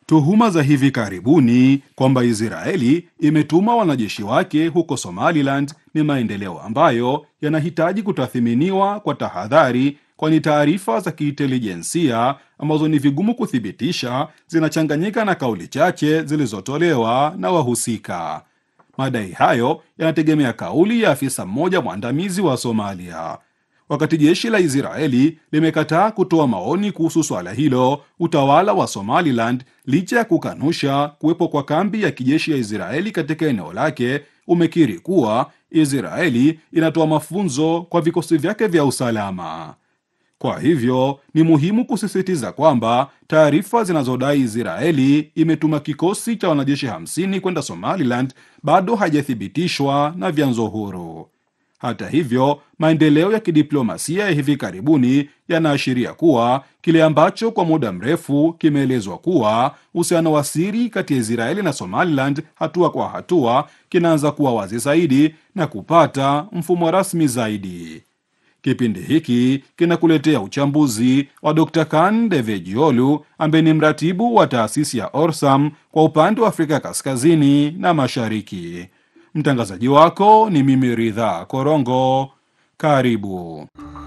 Tuhuma za hivi karibuni kwamba Israeli imetuma wanajeshi wake huko Somaliland ni maendeleo ambayo yanahitaji kutathiminiwa kwa tahadhari, kwani taarifa za kiintelijensia ambazo ni vigumu kuthibitisha zinachanganyika na kauli chache zilizotolewa na wahusika. Madai hayo yanategemea kauli ya afisa mmoja mwandamizi wa Somalia. Wakati jeshi la Israeli limekataa kutoa maoni kuhusu swala hilo, utawala wa Somaliland, licha ya kukanusha kuwepo kwa kambi ya kijeshi ya Israeli katika eneo lake, umekiri kuwa Israeli inatoa mafunzo kwa vikosi vyake vya usalama. Kwa hivyo ni muhimu kusisitiza kwamba taarifa zinazodai Israeli imetuma kikosi cha wanajeshi 50 kwenda Somaliland bado hajathibitishwa na vyanzo huru. Hata hivyo, maendeleo ya kidiplomasia ya hivi karibuni yanaashiria kuwa kile ambacho kwa muda mrefu kimeelezwa kuwa uhusiano wa siri kati ya Israeli na Somaliland hatua kwa hatua kinaanza kuwa wazi zaidi na kupata mfumo rasmi zaidi. Kipindi hiki kinakuletea uchambuzi wa Dr. Kan Devejiolu ambaye ni mratibu wa taasisi ya Orsam kwa upande wa Afrika Kaskazini na Mashariki. Mtangazaji wako ni mimi Ridha Korongo. Karibu.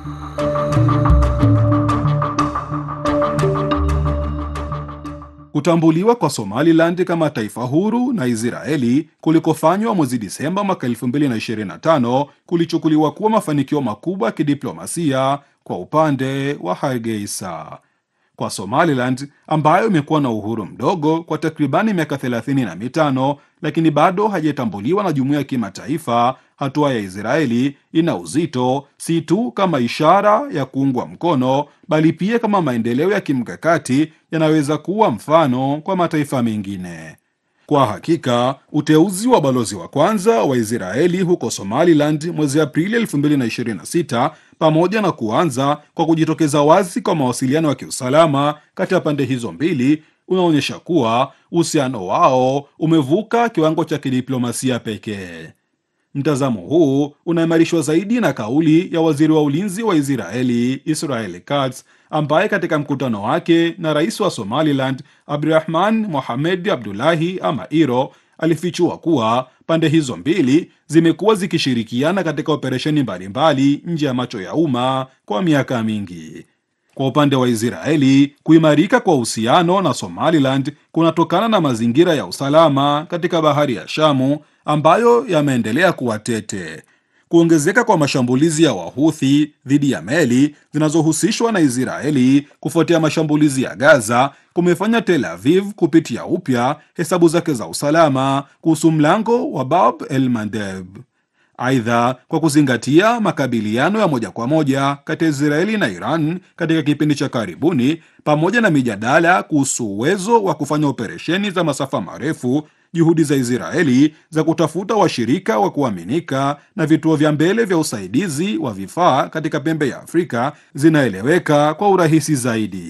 Kutambuliwa kwa Somaliland kama taifa huru na Israeli kulikofanywa mwezi Disemba mwaka 2025 kulichukuliwa kuwa mafanikio makubwa ya kidiplomasia kwa upande wa Hargeisa. Kwa Somaliland ambayo imekuwa na uhuru mdogo kwa takribani miaka 35 lakini bado hajatambuliwa na jumuiya ya kimataifa, hatua ya Israeli ina uzito si tu kama ishara ya kuungwa mkono, bali pia kama maendeleo ya kimkakati yanaweza kuwa mfano kwa mataifa mengine. Kwa hakika uteuzi wa balozi wa kwanza wa Israeli huko Somaliland mwezi Aprili 2026 pamoja na kuanza kwa kujitokeza wazi kwa mawasiliano ya kiusalama kati ya pande hizo mbili unaonyesha kuwa uhusiano wao umevuka kiwango cha kidiplomasia pekee. Mtazamo huu unaimarishwa zaidi na kauli ya waziri wa ulinzi wa Israeli Israel Katz ambaye katika mkutano wake na rais wa Somaliland Abdurahman Mohamed Abdullahi ama Iro alifichua kuwa pande hizo mbili zimekuwa zikishirikiana katika operesheni mbalimbali nje ya macho ya umma kwa miaka mingi. Kwa upande wa Israeli, kuimarika kwa uhusiano na Somaliland kunatokana na mazingira ya usalama katika bahari ya Shamu ambayo yameendelea kuwa tete. Kuongezeka kwa mashambulizi ya Wahuthi dhidi ya meli zinazohusishwa na Israeli kufuatia mashambulizi ya Gaza kumefanya Tel Aviv kupitia upya hesabu zake za usalama kuhusu mlango wa Bab el Mandeb. Aidha, kwa kuzingatia makabiliano ya moja kwa moja kati ya Israeli na Iran katika kipindi cha karibuni, pamoja na mijadala kuhusu uwezo wa kufanya operesheni za masafa marefu, juhudi za Israeli za kutafuta washirika wa kuaminika na vituo vya mbele vya usaidizi wa vifaa katika pembe ya Afrika zinaeleweka kwa urahisi zaidi.